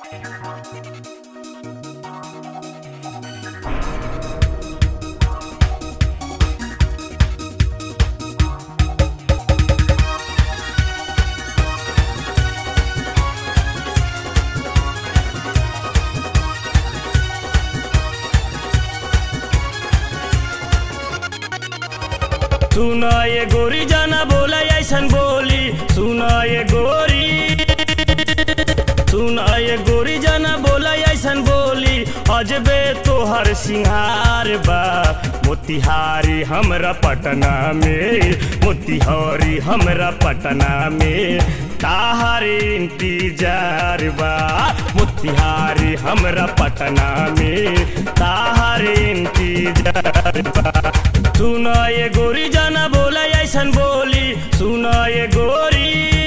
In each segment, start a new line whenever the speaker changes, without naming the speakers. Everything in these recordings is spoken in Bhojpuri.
सुन ये गोरी जाना बोला ऐसन बोली सुन ये गोरी सुन ये गोरी जाना बोला ऐसन बोली अजबे तोहर सिंहार बा मोतिहारी हमरा पटना में मोतिहारी हमरा पटना में ताहर इंतजार बा मोतिहारी हमरा पटना में ताहर इंतजार बा सुन ये गोरी जाना बोला ऐसन बोली सुन ये गोरी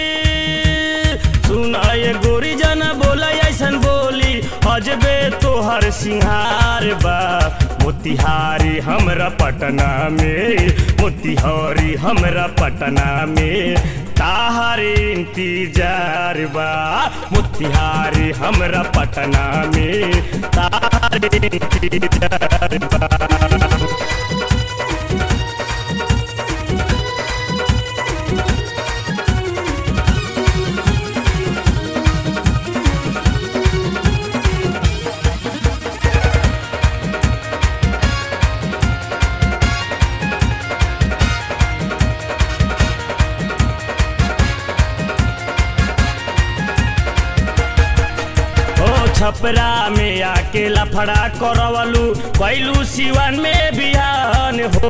सुन ये गोरी जाना बोला ऐसन बोली अजबे तोहर सिंहार बा मोतिहारी हमरा पटना में मोतिहारी हमरा पटना में ताहर इंतजार बा मोतिहारी हमरा पटना में ताहर इंतजार बा ओ छपरा में आके लफड़ा करवलू कैलू सिवन में बिहान हो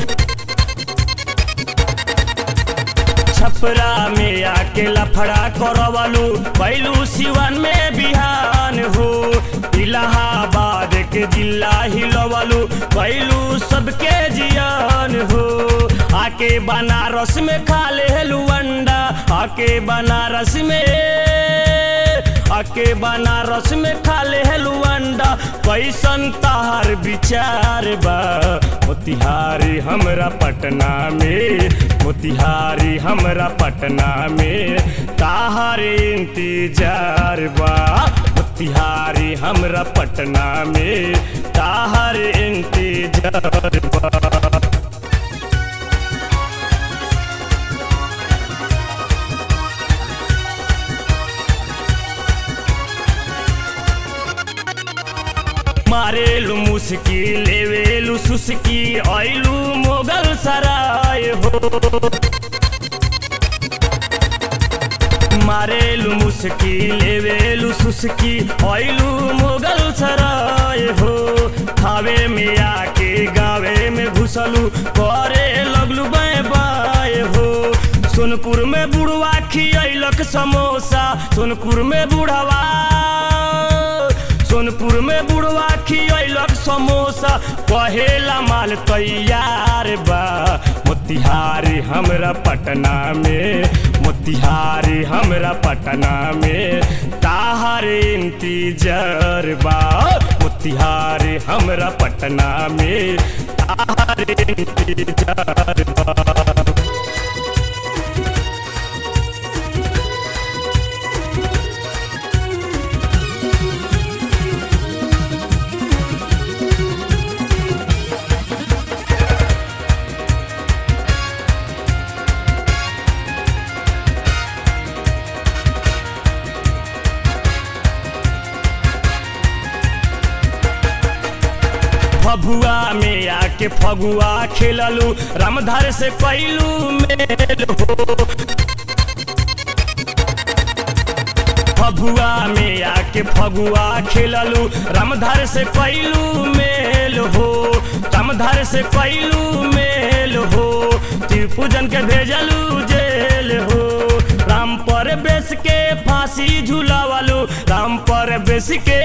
छपरा में आके लफड़ा करवलू कैलू सिवन में बिहान हो इलाहाबाद के जिला हिलवलू कैलू सबके जियान हो आके बनारस में खा ले अंडा आके बनारस में आके बनारस में खा ले अंडा कैसन तहार विचार बा मोतिहारी हमरा पटना में मोतिहारी हमरा पटना में ताहार इंतजार बा मोतिहारी हमरा पटना में ताहार इंतजार बा मारेलु मुस्की लेवेलु सुस्की आइलु मोगल सराय हो मारेलु मुस्की लेवेलु सुस्की आइलु मोगल सराय हो थावे में आके गावे में घुसलू करे लगलू बाय बाय हो सोनपुर में बुढ़वा खियलक समोसा सोनपुर में बुढ़वा सोनपुर में बुढ़वा खियलक समोसा कहेला माल तैयार बा मोतिहारी हमरा पटना में मोतिहारी हमरा पटना में ताहर इंतजार बा मोतिहारी हमरा पटना में ताहर इंतजार बा फगुआ में आके फगुआ खेललू रामधार से कैलू मेल हो फगुआ में आके फगुआ खेललू रामधार से कैलू मेल हो रामधार से कैलू मेल हो त्रिपूजन के भेजलू जेल हो राम पर बेस के फांसी झूलावलू राम पर बेस के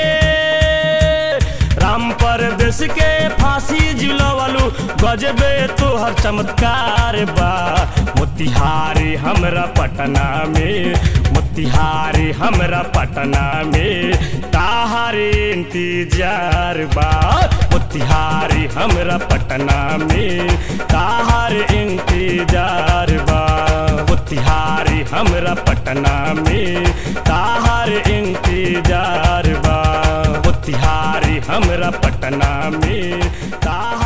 राम पर देश के फांसी झुलवलू गजबे तोहर चमत्कार बा मोतिहारी हमरा पटना में मोतिहारी हमरा पटना में ताहार इंतजार बा मोतिहारी हमरा पटना में ताहार इंतजार बा मोतिहारी हमरा पटना में ताहार इंतजार हमरा पटना में ताहा